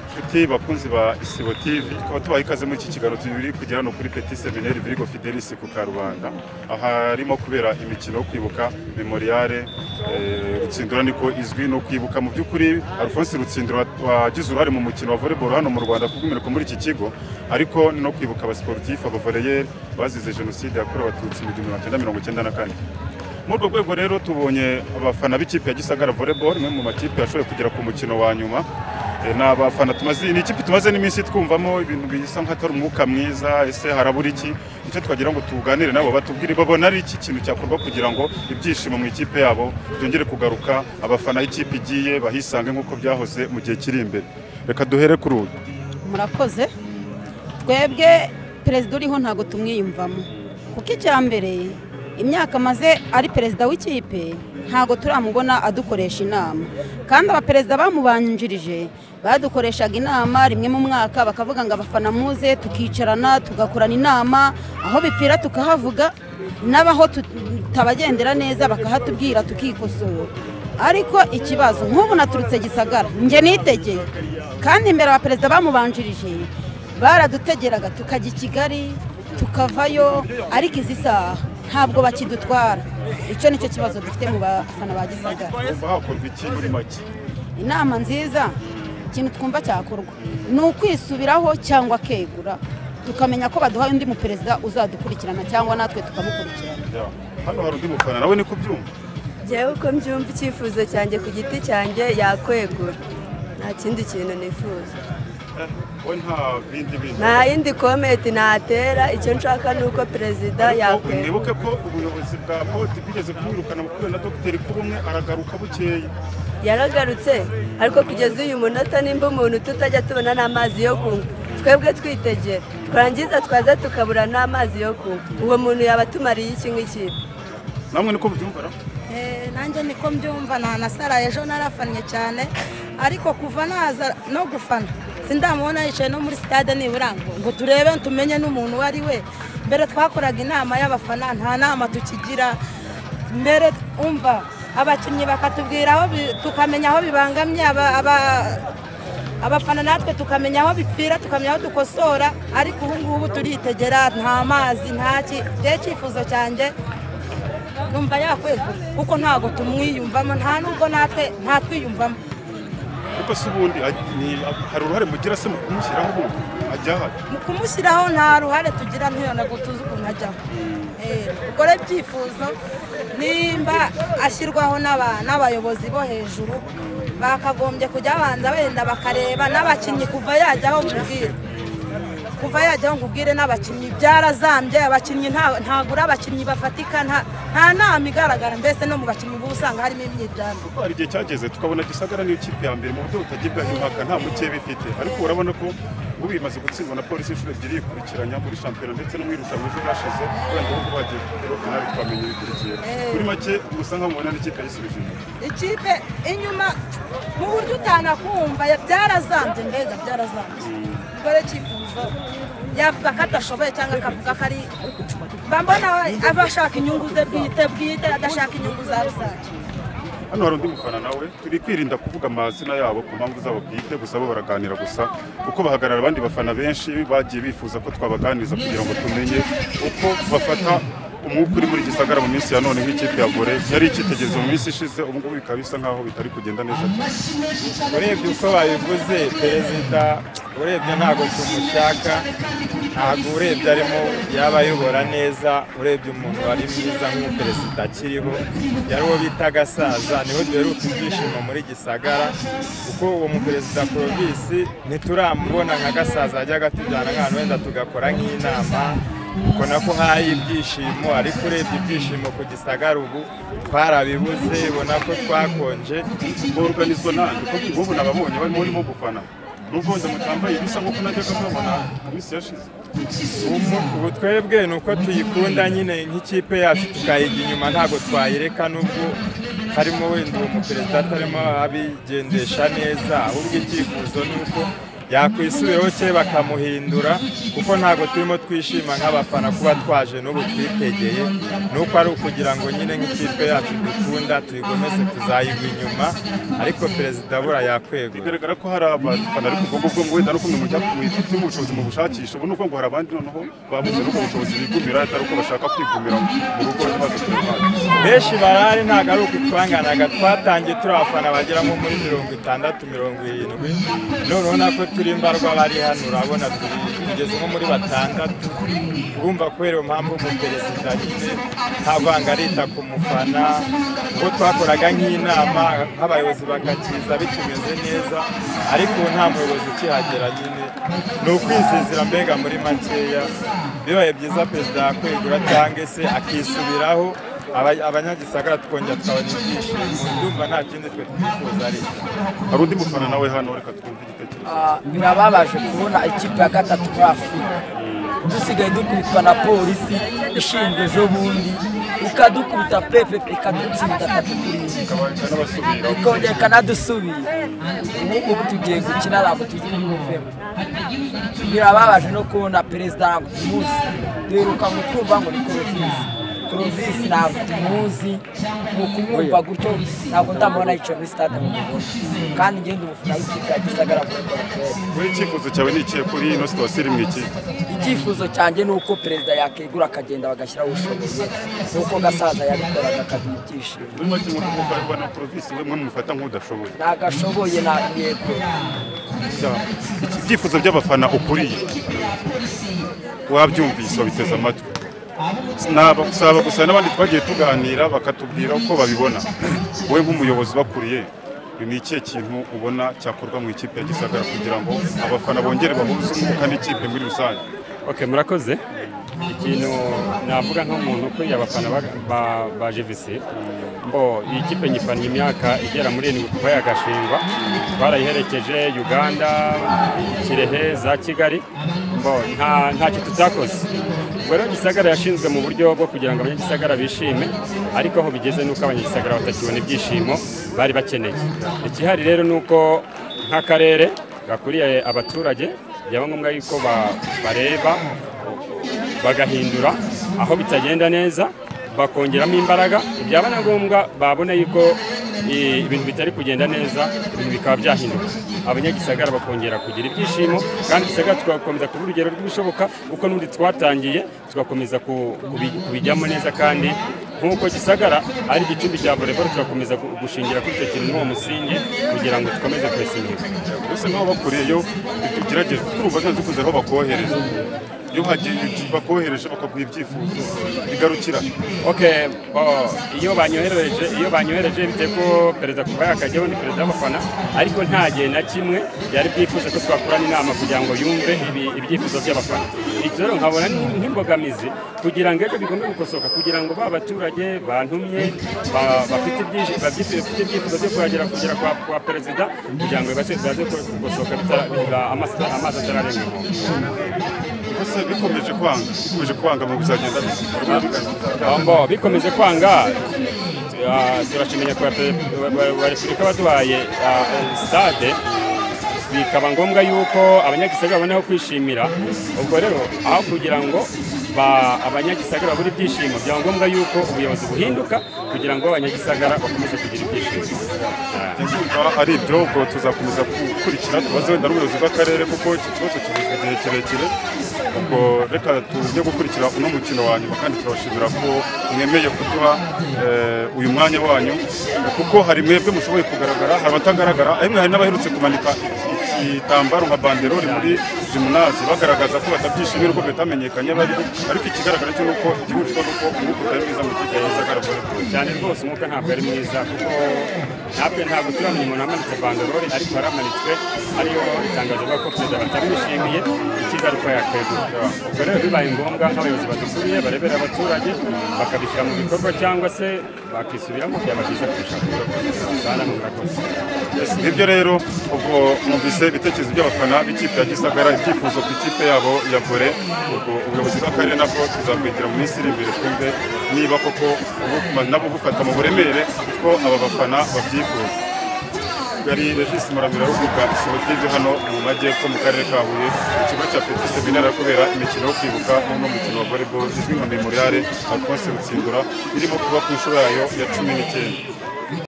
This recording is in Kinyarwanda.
inshuti bakunzi ba isibo tv tukaba tubaha ikaze muri iki kiganiro turi kugira hano kuri peti seminari virigo fidelisi ku karubanda aharimo kubera imikino yo kwibuka memoriale eh, rutsindura niko izwi no kwibuka mu by'ukuri alphonse rutsindura wagize uruhare mu mukino wa volleyball hano mu rwanda kubw'umwihariko muri iki kigo ariko no kwibuka abasiporutifu abavoreyeri bazize jenoside yakorewe abatutsi mu gihumbi magana cyenda mirongo icyenda na kane muri urwo rwego rero tubonye abafana b'ikipe ya gisagara volleyball imwe mu makipe yashoboye kugera ku mukino wa nyuma Eh, ni abafana tumaze ni ikipe tumaze n'iminsi twumvamo ibintu bisa nk'atari umwuka mwiza ese harabura iki nicyo twagira ngo tuganire nabo batubwire babona ari iki kintu cyakorwa kugira ngo ibyishimo mu ikipe yabo byongere kugaruka abafana ikipe igiye bahisange nk'uko byahoze mu gihe kiri imbere reka duhere kuri uyu murakoze twebwe perezida uriho ntabwo tumwiyumvamo kuko icya mbere imyaka amaze ari perezida w'ikipe ntabwo turamubona adukoresha inama kandi abaperezida bamubanjirije badukoreshaga inama rimwe mu mwaka bakavuga ngo abafana muze tukicarana tugakorana inama aho bipfira tukahavuga n'abaho tutabagendera neza bakahatubwira tukikosora ariko ikibazo nk'ubu naturutse gisagara njye nitegeye kandi imbere abaperezida bamubanjirije baradutegeraga tukajya i kigali tukavayo ariko izi saha ntabwo bakidutwara icyo nicyo kibazo dufite mu bafana ba gisagara umva hakorwa iki muri make inama nziza ikintu twumva cyakorwa ni ukwisubiraho cyangwa kegura tukamenya ko baduhaye undi muperezida uzadukurikirana cyangwa natwe tukamukurikirana Ya. hano hari undi mufana nawe ni kubyumva njyewe uko mbyumva icyifuzo cyanjye ku giti cyanjye yakwegura nta kindi kintu nifuza we nta bindi bintu nta yindi komenti natera icyo nshaka ni uko perezida Ariko yakwegura Mwibuke ko ubuyobozi bwa poti bwigeze kumwirukana mu kubera na dogiteri k'ubumwe aragaruka bukeye yaragarutse ariko kugeza uyu munota nimba umuntu tutajya tubona n'amazi yo kunywa twebwe twitegera twarangiza twaza tukabura n'amazi yo kunywa uwo muntu yaba atumariye iki nk'ikipe namwe niko mubyumva ra Eh, nanjye niko mbyumva nta na sara ejo narafannye cyane ariko kuva naza no gufana sindamubona yicaye no muri sitade nibura ngo ngo turebe tumenye n'umuntu uwo ari we mbere twakoraga inama y'abafana nta nama tukigira mbere umva abakinnyi bakatubwira aho bi- tukamenya aho bibangamye aba- aba- abafana natwe tukamenya aho bipfira tukamenya aho dukosora ariko ubu ngubu turitegera nta mazi nta ki rero icyifuzo cyanjye numva yakwegura kuko ntabwo tumwiyumvamo nta nubwo natwe ntatwiyumvamo kuko se ubundi aj- ni- hari uruhare mugira se mu kumushyiraho ubundi ajya ahari mu kumushyiraho nta ruhare tugira ntiyona ngo tuzi ukuntu ajyaho Eh, ubwo rero ibyifuzo nimba ashyirwaho n'aba- n'abayobozi bo hejuru bakagombye kujya babanza benda bakareba n'abakinnyi kuva yajyaho nkubwire kuva yajyaho nkubwire n'abakinnyi byarazambye abakinnyi nta- ntagura abakinnyi bafatika nta- nta nama igaragara mbese no mu bakinnyi uba usanga harimo imyiryane kuko hari igihe cyageze tukabona gisagara niyo kipe ya mbere mu buryo butagibwaho impaka nta mukeba ifite ariko urabona ko ubu bimaze gutsindwa na polisi inshuro ebyiri yikurikiranya muri shampiyona ndetse no mu irushanwa ejo hashize wenda ahubwo bagiye kugeraho finali twamenya ibikurikira kuri make gusa nkaho mubona n'ikipe yisubije inyuma ikipe inyuma mu buryo utanakumva ya- byarazambye mbega byarazambye dore cyifuzo yavuga ko adashoboye cyangwa akavuga ko ari mba mbona we aba ashaka inyungu ze bwite bwite adashaka inyungu za rusange hano hari undi mufana nawe turi kwirinda kuvuga amazina yabo ku mpamvu zabo bwite gusa bo baraganira gusa kuko bahagarara abandi bafana benshi bagiye bifuza ko twabaganiriza kugira ngo tumenye uko bafata umwuka uri muri gisagara mu minsi ya none nk'ikipe ya vore yari icyitegererezo mu minsi ishize ubu ngubu bikaba bisa nk'aho bitari kugenda neza cyane urebye uko babivuze perezida urebye ntabwo tumushaka ntabwo urebye arimo yaba ayobora neza urebye umuntu wari mwiza nk'umuperezida akiriho yari uwo bita agasaza niho duheruka ibyishimo muri gisagara kuko uwo muperezida porovisi ntituramubona nka gasaza yajyaga tujyana nk'ahantu wenda tugakora nk'inama ubwo nako haye ibyishimo ariko urebye ibyishimo ku gisagara ubu twarabibuze ubona ko twakonje boroganizwa nande kuko ngubu nababonye barimo barimo gufana nubwo wenda mutambaye bisa nk'uko najyaga mubabona mu minsi yashize Umu- ubu twebwe ni uko tuyikunda nyine nk'ikipe yacu tukayijya inyuma ntabwo twayireka nubwo harimo wenda uwo muperezida atarimo abigendesha neza ahubwo icyifuzo ni uko yakwisubiyeho cye bakamuhindura kuko ntabwo turimo twishima nk'abafana kuba twaje n'ubu twitegeye ni uko ari ukugira ngo nyine nk'ikipe yacu dukunda tuyigomeze tuzayigwa inyuma ariko perezida bura yakwegura bigaragara ko hari abafana ariko ubwo ngubwo ngo wenda no kumwe mujya mufite ubushobozi mu bushakisha ubu ni uko ngo hari abandi noneho babuze n'ubwo bushobozi bigumira atari uko bashaka kwigumira mu rugo ntibaze kuruhande benshi barahari ntabwo ari uku twanganaga twatangiye turi abafana bagera nko muri mirongo itandatu mirongo irindwi none urabona ko turi imbarwa bari hano urabona turi tugeze nko muri batandatu urumva kubera iyo mpamvu umuperezida nyine nta vanga arita ku mufana ubwo twakoraga nk'inama nk'abayobozi bagakiza bikimeze neza ariko ubu nta muyobozi ukihagera nyine ni ukwizezera mbega muri makeya bibaye byiza perezida yakwegura cyangwa se akisubiraho Aba- abanyagisagara tukongera tukabona ibyishimo ndumva nta kindi twe twifuza ari icyo. hari undi mufana nawe hano reka twumve igitekerezo Ah, birababaje kubona ikipe ya gatatu muri afurika dusigaye dukubitwa na polisi ishinzwe ejo bundi ikadukubita pepe ikadutsinda atatu kuri imwe. n'abasubira ikongera ikanadusubira ubu ngubu tugiye gukina ntabwo tuzi buvemo birababaje no kubona perezida ntabwo tumuzi duheruka ngo twumva ngo ni korovisi korovisi ntabwo tumuzi ni ukumwumva gutyo ntabwo ndamubona yicaye muri stade mu mugore kandi ngenda umufana w'ikipe ya gisagara muri korovisi buri cyifuzo cyawe ni ikihe kuri ino situation iri mu ikipe icyifuzo cyanjye ni uko perezida yakegura akagenda bagashyiraho ubushobozi nk'uko gasaza yabikoraga akaduha ibyishimo muri make nk'uko mwumva ari bana porovisi we mwe mufata nk'udashoboye ntabwo ashoboye nta yego Bya- iki- ibyifuzo by'abafana ukuriye wabyumvise babiteze amatwi Sinaba- saba gusa n'abandi twagiye tuganira bakatubwira uko babibona wowe nk'umuyobozi bakuriye ni ikihe kintu ubona cyakorwa mu ikipe ya gisagara kugira ngo abafana bongere bahuze umwuka n'ikipe muri rusange ok murakoze ikintu navuga nk'umuntu ukuriye abafana ba- ba- ba jevisi mbo iyi kipe nyifannye imyaka igera muri irindwi kuva yagashingwa twarayiherekeje uganda kirehe za kigali mbo nta nta kintu tutakoze ubwo rero gisagara yashinzwe mu buryo bwo kugira ngo abanyagisagara bishime ariko aho bigeze ni uko abanyagisagara batakibona ibyishimo bari bakeneye ikihari rero ni uko nk'akarere gakuriye abaturage byaba ngombwa yuko ba- bareba bagahindura aho bitagenda neza bakongeramo imbaraga byaba na ngombwa babona yuko eh, ibintu bitari kugenda neza ibintu bikaba byahinduka abanyagisagara bakongera kugira ibyishimo kandi gisagara tugakomeza kuba urugero rw'ibishoboka kuko n'ubundi twatangiye tugakomeza ku- kubi- kubijyamo neza kandi nk'uko gisagara ari igicumbi cya voleboro tugakomeza gu- gushingira kuri icyo kintu n'uwo musingi kugira ngo dukomeze kwesa imihigo mbese n'aho bakuriyeyo tugerageze turumva neza dukunze aho bakohereza iyo hagiye bakohereje bakaguha ibyifuzo bigarukira ok bo, iyo banyohereje iyo banyohereje bitewe ko perezida kuva yakajyaho ni perezida w'abafana ariko nta gihe na kimwe yari bwifuza ko twakorana inama kugira ngo yumve ibi- ibyifuzo by'abafana iki rero nkabona ni nk'imbogamizi kugira ngo ejo bigombe gukosoka kugira ngo ba baturage bantumye ba- bafite ibyije- babyifuza- bafite ibyifuzo byo kuhagera kugera kwa kwa perezida kugira ngo bibaze bibaze gukosoka bitara- biba- amasa- amazi atararenga inkombe mbese bikomeje kwanga bikomeje kwanga mu bizagenda bikora Ambo bikomeje kwanga ah, turashimira kwa pe- ba- ba- ba Repubulika baduhaye ah, stade bikaba ngombwa yuko abanyagisagara babona aho kwishimira ubwo rero aho kugira ngo ba- abanyagisagara babure ibyishimo byaba ngombwa yuko ubuyobozi buhinduka kugira ngo abanyagisagara bakomeze kugira ibyishimo Ah. Ndumva ari ibyo ubwo tuzakomeza gukurikira tubaze wenda n'ubuyobozi bw'akarere kuko iki kibazo kivuzwe igihe kirekire ubwo reka tujye gukurikira uno mukino wa nyuma kandi turabashimira ko mwemeye kuduha eh, uyu mwanya wanyu kuko hari mwebwe mushoboye kugaragara hari abatagaragara ariko hari n'abaherutse kumanika igitambaro nka banderoli muri jimunazi bagaragaza ko batabyishimira ko bitamenyekanye barimo ariko ikigaragara cyo ni uko igihugu nuko umwuka utari mwiza mu kipe y'isagara cyane rwose umwuka ntabwo ari mwiza kuko natwe ntabwo turamenya umuntu wamanitse banderore ariko yaramanitswe ariyo itangazo bavuga ko perezida batamwishimiye icyiza ariko yakwegura ubwo rero bibaye ngombwa nk'abayobozi badukuriye barebera abaturage bakabishyira mu bikorwa cyangwa se bakisubiramo byaba byiza kurushaho sana murakoze nibyo rero ubwo numvise ibitekerezo by'abafana b'ikipe ya gisagara ibyifuzo ku ikipe yabo ya vore ubwo ubuyobozi bw'akarere nabwo tuzakwigira mu minsi iri imbere twumve niba koko ubu- nabo bufata mu buremere ko aba bafana babyifuza yari regisi maramira rubuga sibotive hano mu majyepfo mu karere ka huye mu kigo cya peti seminari kubera imikino yo kwibuka n'uno mukino wa volleyball izwi nka memoriale alphonse rutsindura irimo kuba ku nshuro yayo ya cumi n'icyenda